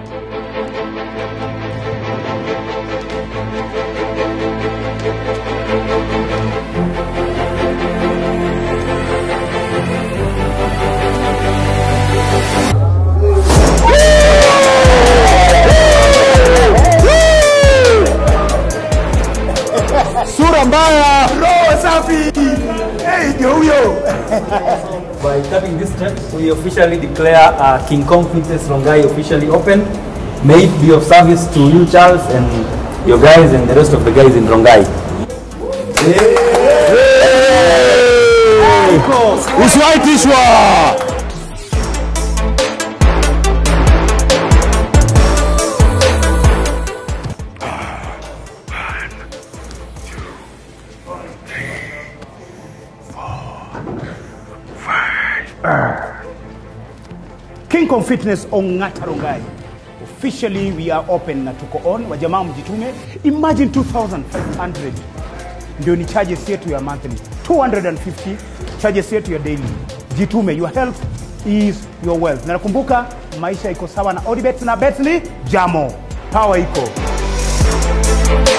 Sura mbaya. Roho safi. Hey, ndio huyo. By tapping this step, we officially declare uh, King Kong Fitness Rongai officially open. May it be of service to you, Charles, and your guys and the rest of the guys in Rongai. Usiwaitishwa. King Kong Fitness Ong'ata Rongai. Officially we are open na tuko on. Wajamaa mjitume. Imagine 2500 ndio ni charges yetu ya monthly. 250 charges yetu ya daily. Jitume, your health is your wealth. Na nakumbuka maisha iko sawa na Odibet na Betly Jamo. Power iko.